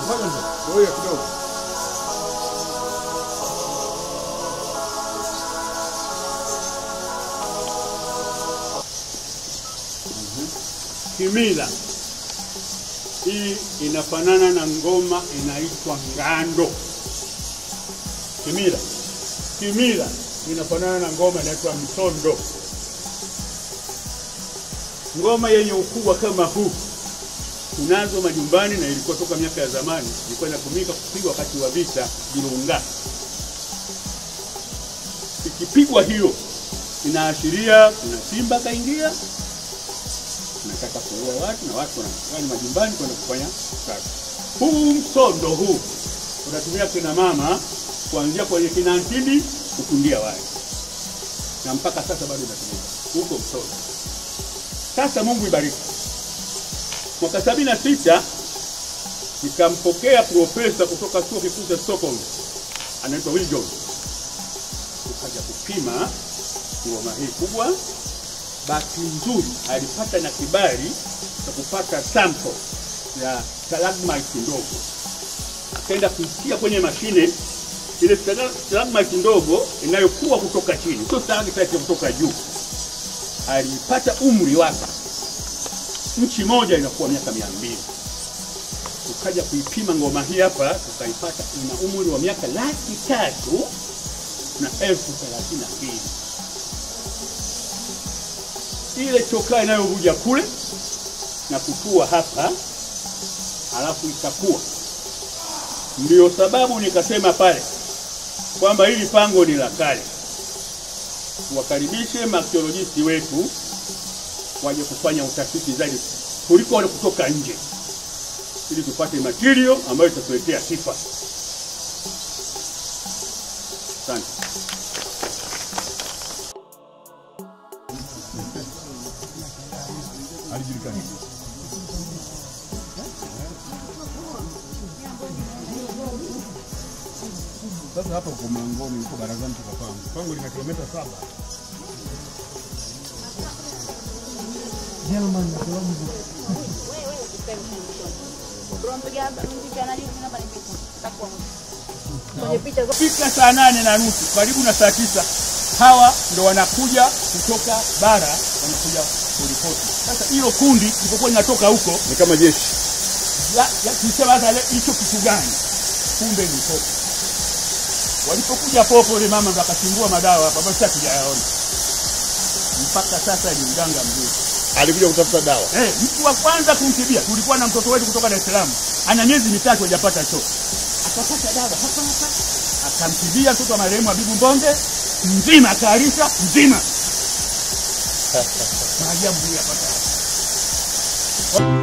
Ngoja kidogo. Kimila hii inafanana na ngoma inaitwa ngando. Kimila, kimila inafanana na ngoma inaitwa mtondo. Ngoma yenye ukubwa kama huu tunazo majumbani na ilikuwa toka miaka ya zamani, ilikuwa inatumika kupigwa wakati wa vita Virunga. Ikipigwa hiyo inaashiria kuna simba kaingia, nataka kuua watu na watu wanakwenda majumbani kwenda kufanya kazi. Huu msondo huu unatumia kina mama kuanzia kwenye kinantini kukundia wale, na mpaka sasa bado unatumika huko msondo. Sasa Mungu ibariki. Mwaka sabini na sita nikampokea profesa kutoka chuo kikuu cha Stockholm, anaitwa Will Jones, tukaja kupima ngoma hii kubwa. Bahati nzuri alipata na kibali cha kupata sample ya stalagmite ndogo, akaenda kuitia kwenye mashine ile stalagmite ndogo inayokuwa kutoka chini, sio stalagmite kutoka juu. Alipata umri wake nchi moja inakuwa miaka mia mbili. Tukaja kuipima ngoma hii hapa, tukaipata ina umri wa miaka laki tatu na elfu thelathini na mbili. Ile chokaa inayovuja kule na kutua hapa, halafu ikakuwa. Ndio sababu nikasema pale kwamba hili pango ni la kale. Tuwakaribishe maarkeolojisti wetu waje kufanya utafiti zaidi kuliko wale kutoka nje, ili tupate material ambayo itatuletea sifa. Asante. Sasa hapa uko Mangoni, uko barazani toka pango. Pango lina kilomita saba. Fika saa nane na nusu karibu na saa tisa hawa ndo wanakuja kutoka bara, wanakuja kuripoti. Sasa hilo kundi lilipokuwa linatoka huko Ni kama jeshi. la- ya- tulisema sasa le- hicho kitu gani? Kumbe ni popo. Walipokuja popo, ile mama ndo akachingua madawa hapa, basi hatujayaona mpaka sasa. Ni mganga mzuri Alikuja kutafuta dawa. eh, mtu wa kwanza kumtibia. Tulikuwa na mtoto wetu kutoka Dar es Salaam, ana miezi mitatu hajapata choo, akapata dawa hapa hapa, akamtibia mtoto wa marehemu Habibu Mbonge mzima, akaalisha mzima. Maajabu hii yapata